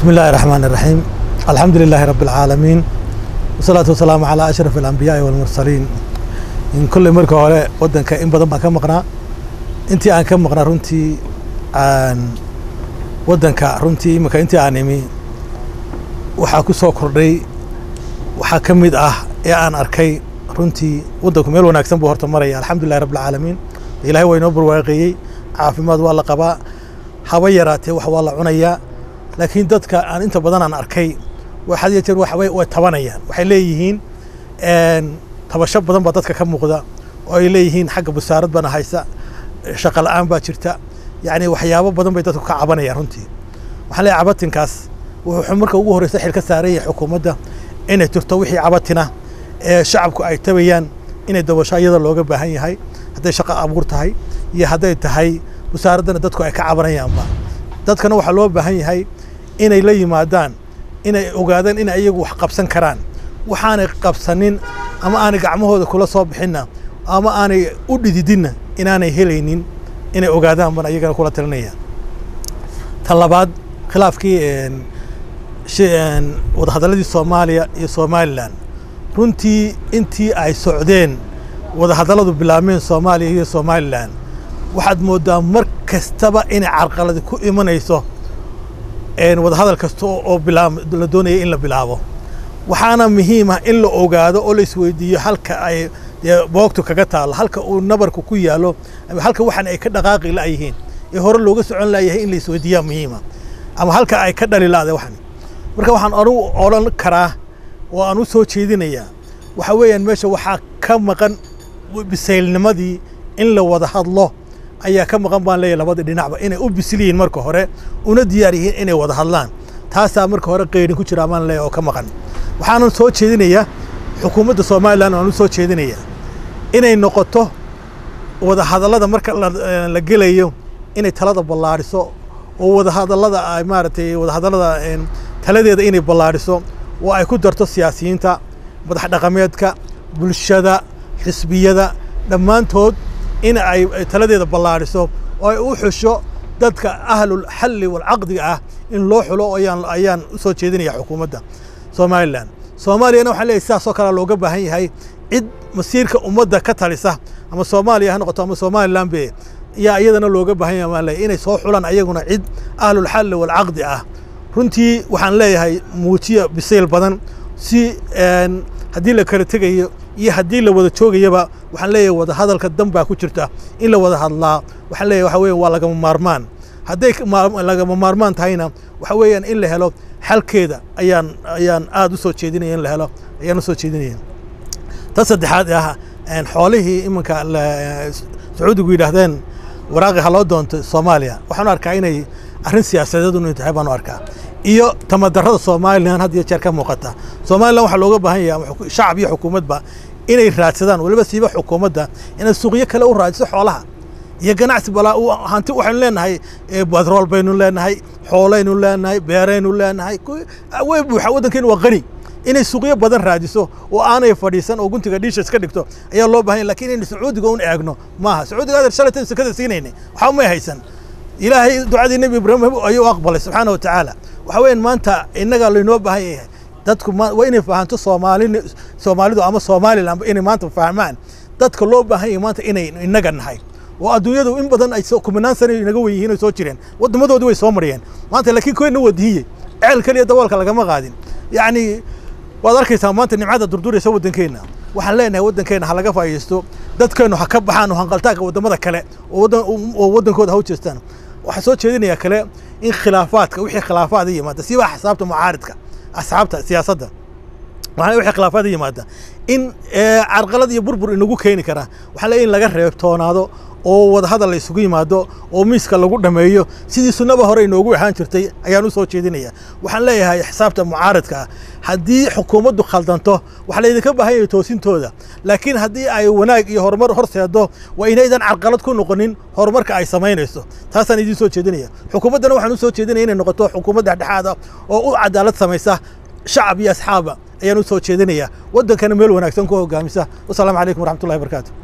بسم الله الرحمن الرحيم الحمد لله رب العالمين والصلاة والسلام على أشرف الأنبياء والمرسلين in kolley marka hore waddanka in badan baan ka maqnaa intii aan ka maqnaa runtii aan waddanka runtii imika intii aan imi waxaa ku soo kordhay waxaa ka mid ah ee aan arkay runtii waddanku meel wanaagsan buu horta maraya alxamdulillahi rabbi alcaalamiin ilaahay waa inoo barwaaqeeyey caafimaad waa la qabaa haba yaraatee wax waa la cunayaa laakiin dadka aan inta badan aan arkay had iyo jeer waxbay way tabanayaan waxay leeyihiin tabasho badan baa dadka ka muuqda oo ay leeyihiin xagga busaarad bana haysa shaqa la'aan baa jirta yacni waxyaabo badan bay dadku ka cabanayaan runtii waxaan leeyahay cabatinkaas wuxuu marka ugu horreysa xil ka saaran yahay xukuumadda inay jirto wixii cabatina ee shacabku ay tabayaan inay dabasho iyada looga baahan yahay hadday shaqo abuur tahay iyo hadday tahay busaaraddana dadku ay ka cabanayaanba dadkana waxaa loo baahan yahay inay la yimaadaan inay ogaadaan inay iyagu wax qabsan karaan waxaanay qabsanin ama aanay gacmahooda kula soo bixinna ama aanay u dhididinna inaanay helaynin inay ogaadaan baan iyagana kula talinaya ta labaad khilaafkii wadahadalladii soomaaliya iyo somalilan runtii intii ay socdeen wadahadalladu bilaabmeen soomaaliya iyo somalilan waxaad mooddaa mar kastaba inay carqaladi ku imanayso wadahadal kasta oo la doonaya in la bilaabo waxaana muhiim ah in la ogaado oo la isweydiiyo halka ay boogtu kaga taalo halka uu nabarku ku yaalo halka waxan ay ka dhaqaaqi la'yihiin ee hore looga socon layahay in la isweydiiyaa muhiima ama halka ay ka dhali la'da waxan marka waxaan anugu odhan karaa oo aan u soo jeedinayaa waxa weeyaan meesha waxaa ka maqan bisaylnimadii in la wada hadlo ayaa ka maqan baan leeyahay labada dhinacba inay u bisil yihiin marka hore una diyaar yihiin inay wada hadlaan taasaa marka hore qeydhin ku jira baan leeyahay oo ka maqan waxaanan soo jeedinayaa xukuumadda somalilan waan u soo jeedinayaa inay noqoto wada hadallada marka la gelayo inay talada ballaadhiso oo wada hadallada ay maaragtay wada hadallada taladeeda inay ballaadhiso oo ay ku darto siyaasiyiinta madax dhaqameedka bulshada xisbiyada dhammaantood in ay taladeeda ballaadhiso oo ay u xusho dadka ahlul xalli walcaqdiga ah in loo xulo ayaan ayaan u soo jeedinaya xukuumadda somalilan soomaaliyana waxaan leeyahay sidaasoo kale looga baahan yahay cid masiirka ummadda ka talisa ama soomaaliya ha noqoto ama somalilan be yaa iyadana looga baahan yahay baan leeyahay inay soo xulaan ayaguna cid ahlul xalli walcaqdi ah runtii waxaan leeyahay muujiya bisayl badan si haddii la kala tegayo iyo haddii la wada joogayaba waxaan leeyahay wada hadalka dan baa ku jirta in la wada hadlaa waxaan leeyahay waxa weeye waa lagama maarmaan hadday lagama maarmaan tahayna waxa weeyaan in la helo xalkeeda ayaan ayaan aada u soo jeedinaya in la helo ayaan u soo jeedinaya ta saddexaad ah xoolihii iminka sacuudigu yidhaahdeen waraaqi ha loo doonto soomaaliya waxaan u arkaa inay arrin siyaasadeed inu tahay baan u arkaa iyo tamadarada somalilan had iyo jeer ka muuqata somalilan waxaa looga baahan yahay shacab iyo xukuumadba inay raadsadaan weliba siiba xukuumadda inay suuqyo kale u raadiso xoolaha iyo ganacsi balaa hanti waxaynu leenahay batrool baynu leenahay xoolaynu leenahay beeraynu leenahay way buuxa waddankeenu waa qani inay suuqyo badan raadiso oo aanay fadhiisan oo guntiga dhiisha iska dhigto ayaa loo baahan lakin inaynu sacuudiga un eegno maaha sacuudiga adeer shalaytan sekada siinayna waxba may haysan ilaahay ducadii nebi ibraahim ayuu aqbalay subxaana watacaala waxa weeyaan maanta innaga laynoo baahan yahay dadku waa inay fahanto soomaali soomaalidu ama somaliland inay maanta fahmaan dadka loo baahan yahay maanta inay innaga nahay oo adduunyadu in badan ay kumanaan sana inaga wen yihiin oo soo jireen wadamadoodii way soo mariyeen maanta laakiin koyna wadihiye ceel keliya daboolka lagama qaadin yacni waad arkaysaa maanta nimcada durduraysa waddankeenna waxaan leenahay waddankeenna ha laga faa'iidaysto dadkeennu ha ka baxaan oo hanqaltaanka waddamada kale oo waddankooda ha u jeestaan waxaa soo jeedinayaa kale in khilaafaadka wixii khilaafaad yimaada siba axsaabta mucaaridka asxaabta siyaasadda waxaa wixii khilaafaad yimaada in carqalad iyo burbur inagu keeni kara waxaa leeyahay in laga reebtoonaado oo wadahadal la isugu yimaado oo miiska lagu dhameeyo sidii sunnaba hore inoogu ahaan jirtay ayaan u soo jeedinaya waxaan leeyahay xisaabta mucaaradka ah haddii xukuumaddu khaldanto waxaa laydinka baahan yahay toosintooda laakiin haddii ay wanaag iyo horumar horseedo waa inaydan carqalad ku noqonin horumarka ay samaynayso taasaan idiin soo jeedinaya xukuumaddana waxaan u soo jeedinaya inay noqoto xukuumad dhexdhexaad ah oo u cadaalad samaysa shacab iyo asxaaba ayaan u soo jeedinaya waddankana meel wanaagsan ku hogaamisa wasalaamu calaykum waraxmatullahi wabarakaatu